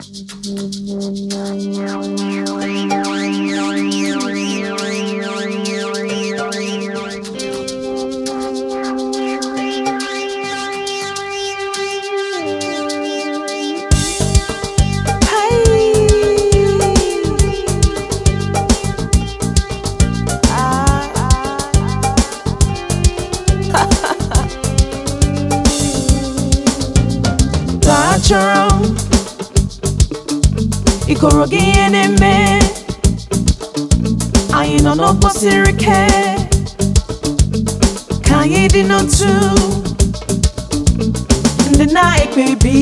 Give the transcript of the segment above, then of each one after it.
achọrọ m ikoro gị ihe na-eme anyị nọ n'ọgbọ siri ike ka anyị dị n'otu ndị na-ekpebi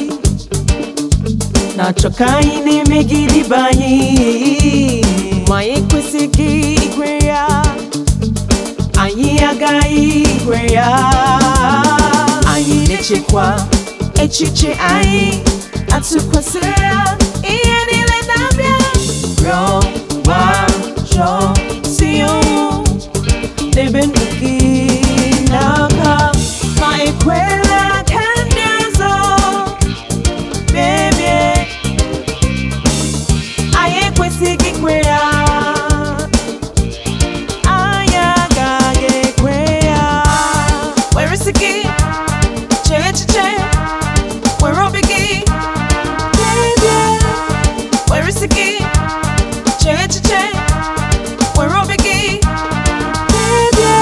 na-achọ ka anyị na-emegide ibe anyị ma anyị ekwesịghị igwe ya anyị agaghị igwe ya anyị na-echekwa echiche anyị atụkwasịrị ya ihe niile na-abịa rịọ gwa chọọ si ọnwụ debe ndụ gị n'aka ma ekwela ka ndị ọzọ mebie anyị ekwesịghị ikwe ya anyị agaghị ekwe ya were isi gị chee echiche were obi gị kpebie were isi gị chee echiche were obi gị kpebie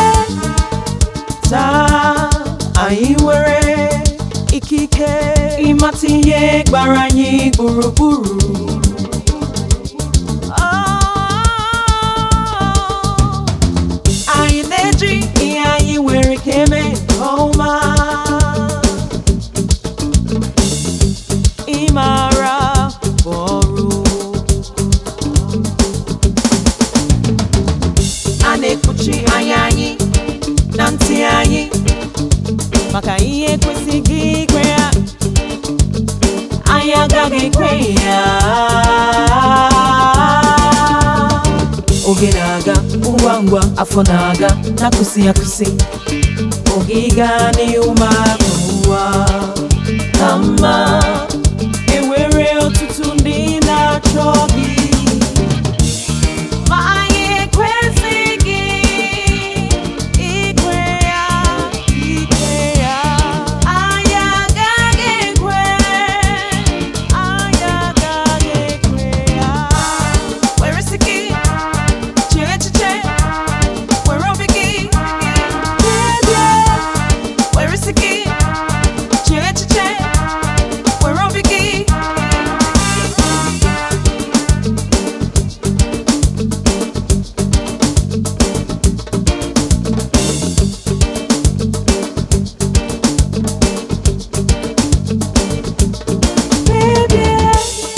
taa anyị nwere ikike ịmata ihe gbara anyị gburugburu anyị na-eji ihe anyị nwere ike eme nke ọma ịmara bụ ọrụ a na-ekpuchi anya anyị na ntị anyị maka ihe ekwesịghị ikwe ya anyị agaghị ekwe ya oge na-aga ngwa ngwa afọ na-aga na-akụsi akụsi oge ịga n'ihu ma bụ ụwa ka mma enwere ọtụtụ ndị na-achọ gị ma anyị ekwesịghị ikwe ya ikwe ya anyị agaghị ekwe anyị agaghị ekwe ya were isi gị chee echiche were obi gị kpebie were isi gị chee echiche were obi gị kpebie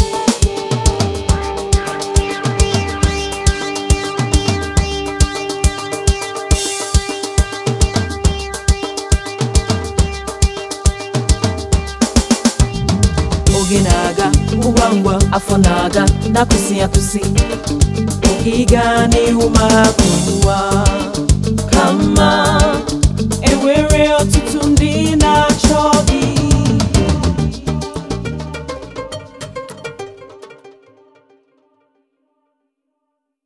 oge na-aga ngwa ngwa afọ na-aga na-akụsi akụsi oge ịga n'ihu ma bụ ụwa